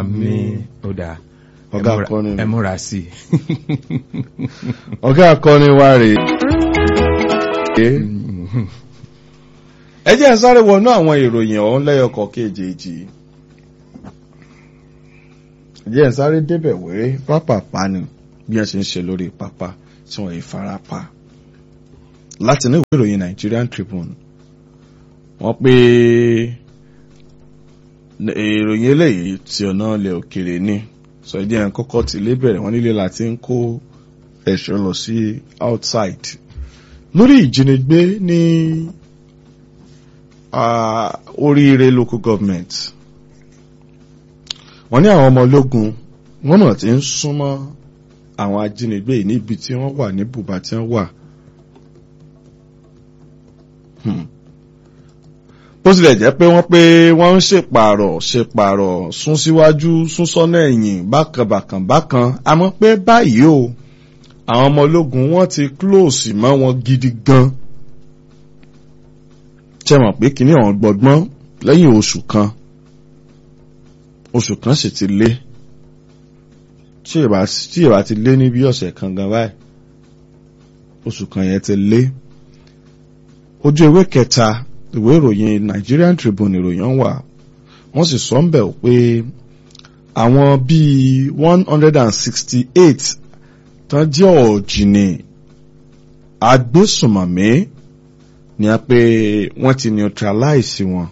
àmín ó dáa ẹ Ọ̀gá múra- akọni ni. ẹ múra sí i. ọ̀gá akọni wa rèé. ẹ jẹ́ ẹ sáré wọnú àwọn ìròyìn ọ̀hún lẹ́yọkọ̀ kejì. ẹ jẹ́ ẹ sáré débẹ̀ wéré pápápá ni bí wọ́n ṣe ń ṣe lórí pápá tí wọ́n yìí fara pa. láti ní ìwé ìròyìn Nigerian Tribune wọ́n pé ìròyìn eléyìí tí ọ̀nà ilẹ̀ òkèrè ni sọ jẹ́ ẹ̀ kọ́kọ́ ti lé bẹ̀rẹ̀ wọ́n nílé láti ń kó ẹ̀ṣọ́ lọ sí outside lórí ìjínigbé ní ah, oríire local government wọ́n ní àwọn ọmọ ológun wọ́n náà ti ń súnmọ́ àwọn ajínigbé yìí níbi tí wọ́n wà ní bùbá tí wọ́n wà. Hmm bó tilẹ̀ jẹ́ pé wọ́n pé wọ́n ń ṣèpààrọ̀ ṣèpààrọ̀ sún síwájú sún sọ́nà ẹ̀yìn bákan bákan bákan àmọ́ pé báyìí o àwọn ọmọ ológun wọ́n ti close mọ́ wọn gidi gan ṣe mọ̀ pé kíní ọ̀hún gbọgbọ́n lẹ́yìn oṣù kan oṣù kan sì ti lé tí ìbá tí ìbá ti lé ní bí ọ̀sẹ̀ kan gan báyìí oṣù kan yẹn ti lé ojú ewé kẹta ìwé ìròyìn Nigerian Tribune ìròyìn wà wọ́n sì sọ ń bẹ̀ pé àwọn bíi one hundred and sixty eight tán jẹ́ ọ̀jìnì agbésùmọ̀mí ni a pé wọ́n ti neutralize wọn.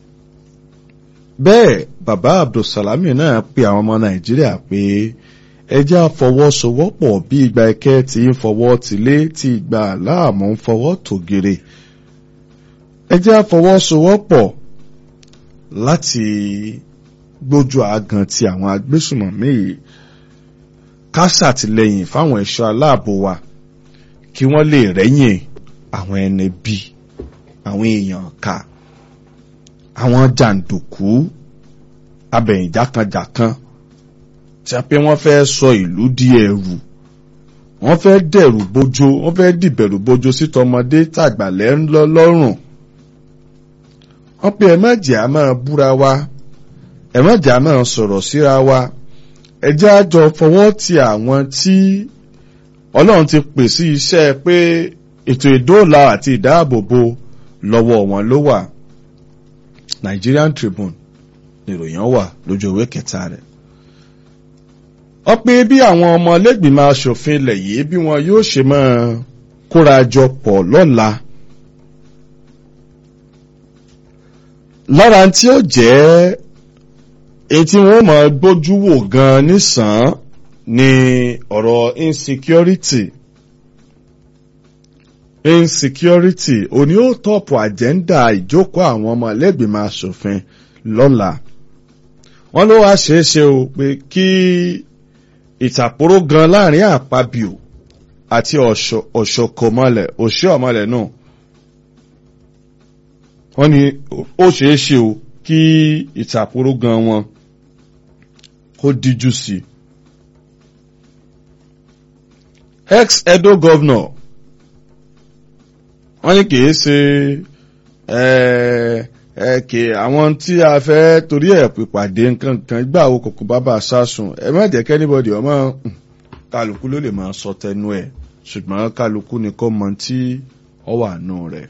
bẹ́ẹ̀ bàbá Abdulsalami náà pe àwọn ọmọ Nàìjíríà pé ẹjẹ́ àfọwọ́sowọ́pọ̀ bí ìgbà ẹ̀kẹ́ ti ń fọwọ́ tìlé tí ìgbà láàmú ń fọwọ́ tògèrè ẹ jẹ́ àfọwọ́sowọ́pọ̀ láti gbójú àgàn ti àwọn agbésùmọ̀mí yìí ká ṣàtìlẹ́yìn fáwọn ẹ̀ṣọ́ aláàbò wa kí wọ́n lè rẹ́yìn àwọn ẹni bí àwọn èèyàn ká àwọn jàǹdùkú abẹ̀yìnjákanjàkan tí a pé wọ́n fẹ́ sọ ìlú di ẹ̀rù wọ́n fẹ́ dẹ̀rù bójó wọ́n fẹ́ dìbẹ̀rù bójó sí tọmọdé tàgbàlẹ́ ńlọ lọ́rùn wọ́n pe ẹ̀mẹ́jẹ̀ á máa búra wa ẹ̀mẹ́jẹ̀ á máa sọ̀rọ̀ síra wa ẹjẹ́ àjọ fọwọ́ ti àwọn tí ọlọ́run ti pè sí iṣẹ́ pé ètò ìdóòlà àti ìdáàbòbò lọ́wọ́ wọn ló wà Nigerian Tribune nìròyìn wà lójú ìwé kẹta rẹ̀ wọ́n pe bí àwọn ọmọ lẹ́gbìmọ̀ aṣòfin ilẹ̀ yìí bí wọn yóò ṣe máa kóra jọ pọ̀ lọ́la lára tí ó jẹ́ èyí tí wọ́n máa gbójú wò gan nísàn ni ọ̀rọ̀ insecurity insecurity òní ó tọ́pù àjẹ́ndà ìjókòó àwọn ọmọ ẹlẹ́gbìmọ̀ asòfin lọ́la wọ́n ló wá ṣeé ṣe o pé kí ìtàpóró gan láàrin àpábíò àti ọ̀ṣọ́kọ̀mọlẹ̀ òṣìọ̀mọlẹ̀ náà wọ́n ní ó ṣeé ṣe o kí ìtàkùrọ̀ gan wọn kó díjú sí i. ex edo governor wọ́n ní kìí ṣe kì àwọn tí a fẹ́ torí ẹ̀ pípàdé nǹkan kan gbà wo kòkó bàbá sásùn ẹ má jẹ́ kẹ́nìbọ̀dì ọmọ kálukú ló lè máa sọ tẹnu ẹ̀ ṣùgbọ́n kálukú ni kò mọ tí ọ wà nù rẹ̀.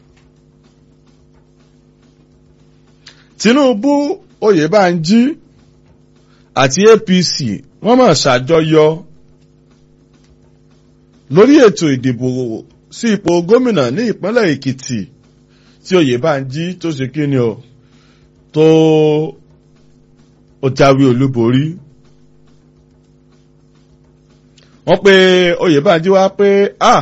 Tinubu Oyèbánjí àti APC wọ́n máa ṣàjọyọ̀ lórí ètò ìdìbò sí ipò gómìnà ní ìpínlẹ̀ Èkìtì tí Oyèbánjí tó ṣe kí ni o tó ó jáwé olúborí. wọ́n pe Oyèbánjí wá pé ah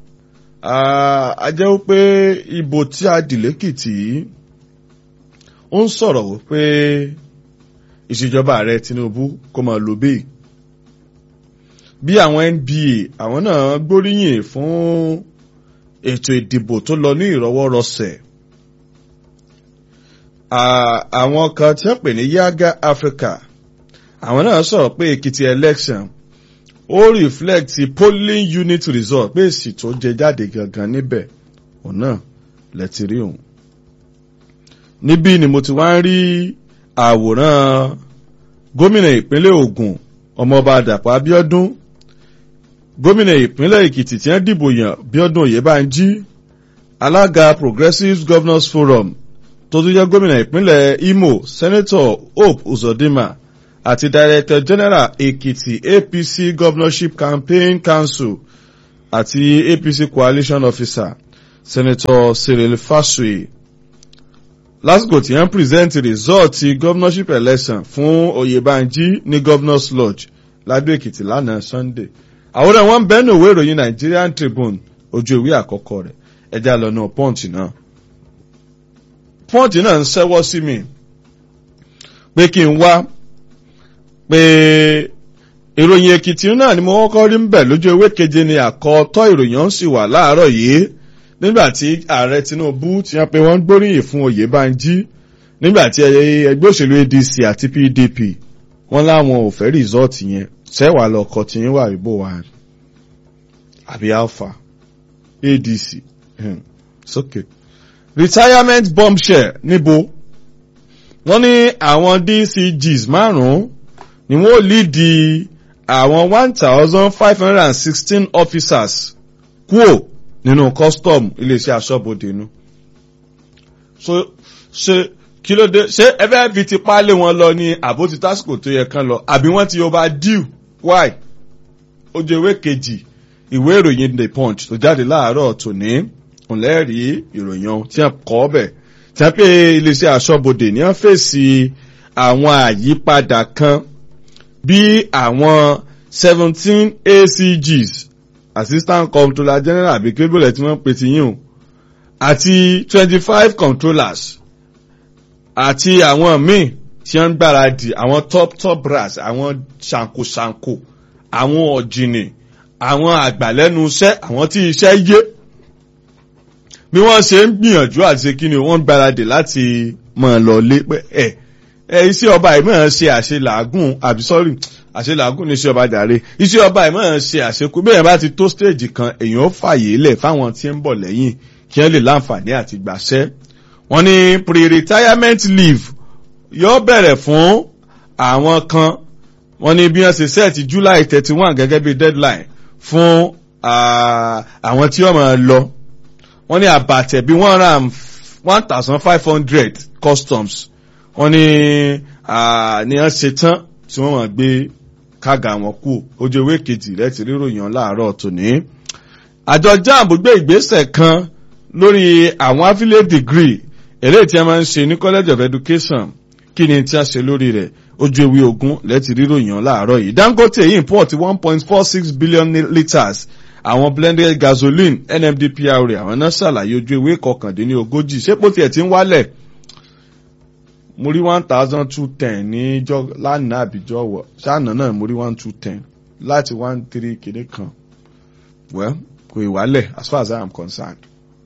a jẹ́ pé ìbò tí a dì lẹ́kìtì yìí ó ń sọ̀rọ̀ wípé ìṣèjọba ààrẹ Tinubu kó máa lò bẹ́ẹ̀ bí àwọn NBA àwọn náà gbóríyìn fún ètò ìdìbò tó lọ ní ìrọwọ́rọsẹ̀ àwọn kan tí wọ́n pè ní Yaga Africa àwọn náà sọ̀rọ̀ pé Èkìtì election ó reflect polling unit result pé èsì tó jẹ jáde gangan níbẹ̀ òun náà lẹ́tí rí òun níbí ni mo ti wá ń rí àwòrán gómìnà ìpínlẹ̀ Ògùn ọmọọba Dàpọ̀ Abíọ́dún gómìnà ìpínlẹ̀ Èkìtì tí wọ́n dìbò yàn Bíọ́dún Oyèbánjí alága Progressive Governors Forum tó tún jẹ́ gómìnà ìpínlẹ̀ Imo Senator Hope Uzodinma àti Director General Èkìtì APC Governorship Campaign Council àti APC Coalition Officer Senator Cyril Fasue lásìkò tí wọ́n present result ti governorship election fún Oyèbánjí ní Governors Lodge ládó Èkìtì lánàá Sunday àwòrán wọn bẹ́ẹ̀ ní òwe ìròyìn Nigerian Tribune ojú ìwé àkọ́kọ́ rẹ̀ ẹja lọ́nà Punch náà Punch náà ń ṣẹ́wọ́ sí mi pé kí n wá pé ìròyìn Èkìtì náà ni mo kọ́kọ́ rí ń bẹ̀ lójú ewé keje ni àkọ́tọ́ ìròyìn ọ̀hún sì wà láàárọ̀ yìí nígbà tí ààrẹ Tinubu ti hàn pé wọ́n gbóríyìn fún Oyèbánjí nígbà tí ẹgbẹ́ òṣèlú ADC àti PDP wọ́n láwọn ò fẹ́ rìsọ́ọ̀tì yẹn sẹ́wà lọ́kọ̀ tí yín wà ríbò wà àbí alpha ADC hmm. sókè. retirement bombshell níbo wọ́n ní àwọn DCGs márùn-ún ni wọ́n lídi àwọn one thousand five hundred and sixteen officers kúò nínú custom iléeṣẹ́ aṣọ́bodè nu. so ṣe kí ló dé ṣé ẹ fẹ́ fi tipa lé wọn lọ ní àbó ti tásìkò tó yẹ kán lọ àbí wọ́n ti overdue why ojú ewé kejì ìwé ìròyìn the punch tó jáde láàárọ̀ tòní ńlẹ́rìí ìròyìn ohun tí wọ́n kọ́ ọbẹ̀ tí wọ́n pè iléeṣẹ́ aṣọ́bodè ní wọ́n fèsì àwọn àyípadà kan bí àwọn seventeen ACGs assistant controller general àbí kébùlẹ̀ tí wọ́n pè ti yín o àti twenty five controllers àti àwọn míì tí wọ́n ń gbáradì àwọn top top brass àwọn ṣàǹkóṣàǹkó àwọn ọ̀jìnì àwọn àgbàlẹ́nu iṣẹ́ àwọn tí iṣẹ́ yé bí wọ́n ṣe ń gbìyànjú àti ṣe kíni wọ́n ń gbáradì láti mọ̀ lọ lé pé ẹ̀ ẹ̀ iṣẹ́ ọba yìí máa ṣe àṣelàágùn àbí sọ́rí àṣelàágùn ní iṣẹ́ ọba jàre iṣẹ́ ọba yìí máa ṣe àṣekú bẹ́ẹ̀ bá ti tó stage kan èèyàn ó fàyè lẹ̀ fáwọn tí ń bọ̀ lẹ́yìn kí wọ́n lè láǹfààní àti gbàṣẹ́ wọ́n ní pre-retirement leave yóò bẹ̀rẹ̀ fún àwọn kan wọ́n ní bí wọ́n ṣe set July thirty one gẹ́gẹ́ bí deadline fún àwọn tí wọ́n máa lọ wọ́n ní àbàtẹ̀ bí one ram one thousand five hundred customs wọ́n ní ní wọ́n ṣe tán tí wọ́n máa gbé kága wọn kú ojú ewé kejì rẹ̀ ti ríròyìn láàárọ̀ tòní. àjọ jamb gbé ìgbésẹ̀ kan lórí àwọn affiliate degree eléyìí tí a máa ń ṣe ní college of education kí ni tí a ṣe lórí rẹ̀ ojú ewé ogún lẹ́tì ríròyìn láàárọ̀ yìí Dangote import one point four six billion litres àwọn blended gasoline NMDPR àwọn náà ṣàlàyé ojú ewé kọkàndínlógójì ṣé pò tiẹ̀ ti ń wálẹ̀ mo rí one thousand two ten ní lánàá àbíjọ́ wọ̀ ṣáànà náà mo rí one two ten láti one three kéde kan well kò ìwálẹ̀ as far as I am concerned.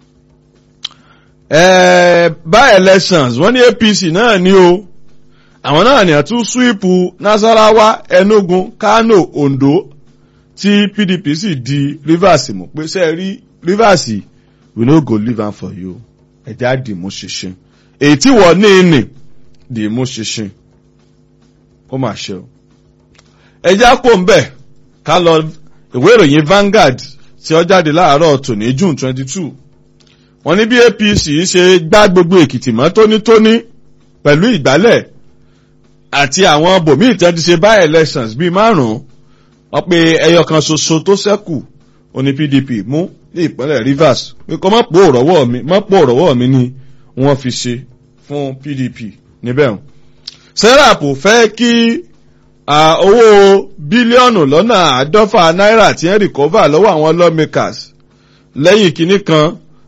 Eh, by elections wọ́n ní APC náà ní o àwọn náà ní àtún swipu Nasarawa Enugu Kano Ondo tí PDP sì di Rivers mú pé ṣe rí Rivers we no go leave am for you ẹ̀já dìmú ṣinṣin èyí tí wọ́n ní ìní dìmú ṣinṣin ó mà ṣe o ẹ̀já kò ń bẹ̀ ká lọ ìwé ìròyìn Vanguard tí ó jáde láàárọ̀ tòní June twenty two wọ́n ní bí APC ṣe gbá gbogbo Èkìtì mọ́ tónítóní pẹ̀lú ìgbálẹ̀ àti àwọn bòmíì tí wọ́n ti ṣe by elections bíi márùn-ún wọ́n pe ẹyọ kan ṣoṣo tó ṣẹ́kù oní PDP mú ní ìpínlẹ̀ Rivers pé kọ́ mọ́ pò rọ́wọ́ mi mọ́ pò rọ́wọ́ mi ni wọ́n fi ṣe fún PDP níbẹ̀ hàn. serap fẹ́ kí owó bílíọ̀nù lọ́nà àádọ́fà náírà tí wọ́n rìkọ́fà lọ́wọ́ àwọn lawmakers lẹ́yìn kínní kan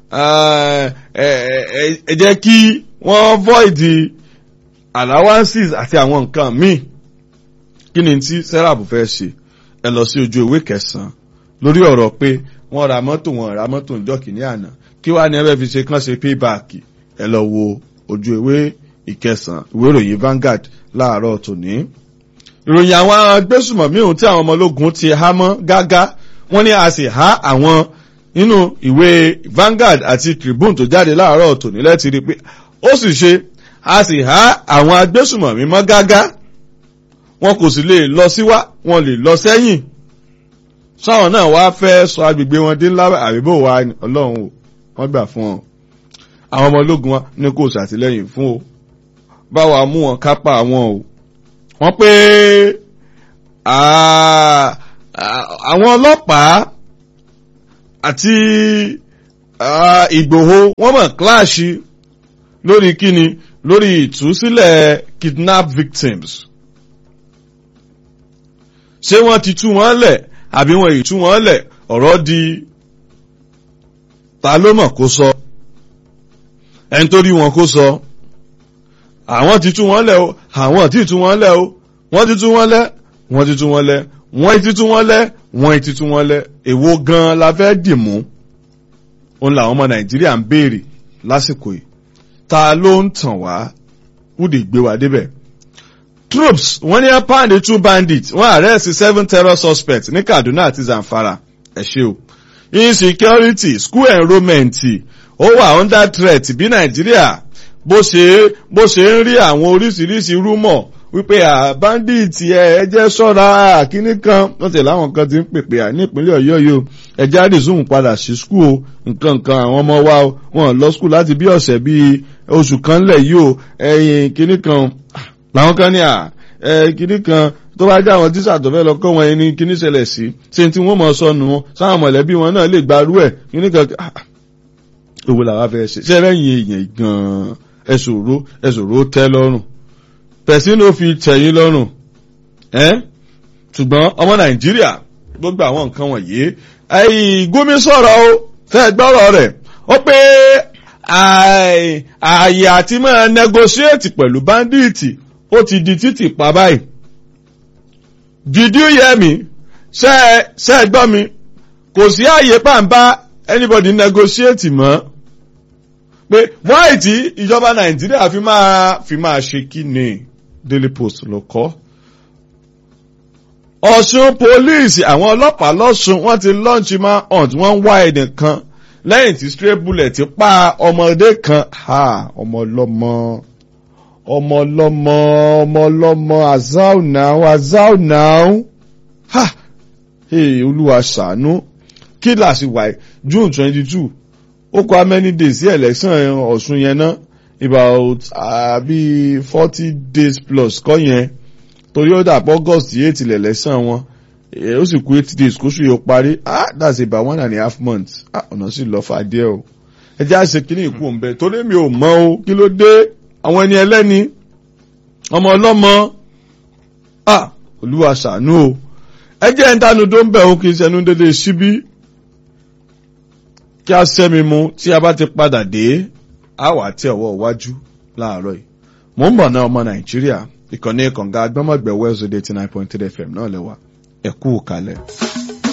ẹ jẹ́ kí wọ́n void allowances àti àwọn nǹkan míì kí ni tí serap fẹ́ ṣe ẹ lọ sí ojú ìwé kẹsàn-án lórí ọ̀rọ̀ pé wọ́n ra mọ́tò wọn ra mọ́tò ńjọ́ kìíní àná kí wàá ní ẹbẹ̀ fi ṣe kán ṣe payback ẹ lọ wo ojú ìwé ìkẹsàn-án ìwé ìròyìn Vanguard láàárọ̀ tòní. ìròyìn àwọn agbésùmọ̀mí ohun tí àwọn ọmọ ológun ti há mọ́ gágá wọ́n ní a sì há àwọn nínú ìwé Vanguard àti Tribune tó jáde láàárọ̀ tòní lẹ́tì rí pé ó sì ṣe a sì há àwọn agbésùmọ̀mí mọ́ gágá wọn kò sì lè lọ síwá wọn lè lọ sẹ́yìn sáwọn náà wá fẹ́ sọ agbègbè wọn dé ńlá àbíbò wa ọlọ́run o wọ́n gbà fún ọ àwọn ọmọ ológun wa ní kò ṣàtìlẹ́yìn fún o báwa mú wọn kápá wọn o wọ́n pé àwọn ọlọ́pàá àti Ìgbòho wọ́n mọ̀ kíláàsì lórí kíni lórí ìtúsílẹ̀ kidnap victims ṣé wọ́n ti tú wọn lẹ̀ àbí wọn ì tú wọn lẹ̀ ọ̀rọ̀ di ta ló mọ̀ kó sọ ẹni tó rí wọn kó sọ àwọn ti tú wọn lẹ̀ o àwọn ti tú wọn lẹ̀ o wọ́n ti tú wọn lẹ̀ wọ́n ti tú wọn lẹ̀ wọ́n ti tú wọn lẹ̀ wọ́n ti tú wọn lẹ̀ èwo gan la fẹ́ dì mú òun làwọn ọmọ Nàìjíríà ń béèrè lásìkò yìí ta ló ń tàn wá wúdì gbé wa débẹ̀ troops wọ́n ní pound two bandits wọ́n arrest seven terror suspects ní Kaduna àti Zamfara ẹ ṣé o insecurity school enrollment ó wà under threat bí Nàìjíríà bó ṣe bó ṣe ń rí àwọn oríṣiríṣi rúmọ̀ wípé à bandit ẹ ẹ jẹ́ ṣọ́ra kínní kan wọ́n tẹ̀lé àwọn kan ti ń pèpè à ní ìpínlẹ̀ Ọ̀yọ́ yìí o ẹ já resume padà sí school o nǹkan nǹkan àwọn ọmọ wa o wọ́n lọ school láti bí ọ̀sẹ̀ bíi oṣù kan lẹ̀ yìí o ẹ̀yìn kínní kan làwọn kan ní à ẹ kínní kan tó bá jẹ́ àwọn tíṣà tó fẹ́ lọ kọ́ wọn ẹni kínní ṣẹlẹ̀ sí ṣe tí wọ́n mọ̀ sọnù wọn sáwọn mọ̀lẹ́bí wọn náà lè gbarú ẹ̀ kínní kan owó làwọn fẹ́ ṣe ṣẹ́ lẹ́yìn èèyàn gan-an ẹ̀sòro ẹ̀sòro tẹ́ lọ́rùn pẹ̀sìn ló fi tẹ̀yìn lọ́rùn ẹ́ ṣùgbọ́n ọmọ nàìjíríà gbogbo àwọn nǹkan wọ̀nyí ẹ̀yìn gómìn sọ̀rọ̀ o fẹ́ gbọ́rọ̀ rẹ̀ ó pé ààyè àti máa negotiate pẹ̀lú bandits ó ti di títì pa báyìí did you hear me ṣe ṣe gbọ́ mi kò sí ààyè pàǹbá anybody negotiate mọ́ pé wáì tí ìjọba nàìjíríà fi máa fi máa ṣe kí ni daily post ló kọ́ ọ̀ṣun police àwọn ọlọ́pàá lọ́ṣun wọ́n ti launch man hunt wọ́n ń wá ẹnìkan lẹ́yìn tí stray bullet pa ọmọdé kan ha ọmọ ọlọ́mọ ọmọ ọlọ́mọ ọmọ ọlọ́mọ azau now azau now ha hey olúwa ṣàánú kí làásì wáyé june twenty two ó kọ how many days sí election ọ̀ṣun yẹn ná about àbí uh, forty days plus kọ́ yẹn torí ó dàpọ̀ august eight ilẹ̀ election wọn ó sì kú eight days kóṣù yóò parí ah that's about one and a half months ah ọ̀nà sì lọ fà díẹ̀ o ẹ jẹ́ àṣẹ kínní ìkú òǹbẹ torí mi ò mọ̀ o kí ló dé àwọn ẹni ẹlẹ́ni ọmọ ọlọ́mọ ah olúwa ṣàánú o ẹ jẹ́ ń dánu tó ń bẹ̀ òun kì í ṣẹnu dédé síbí kí a sẹ́mi mu tí a bá ti padà dé a wà tí ọwọ́ iwájú láàárọ̀ yìí mò ń bọ̀ náà ọmọ nàìjíríà ìkànnì kànga agbọ́mọ̀gbẹ̀ wẹ́ẹ̀sì eighty nine point three fm náà lẹ́wà ẹ̀kú kalẹ̀.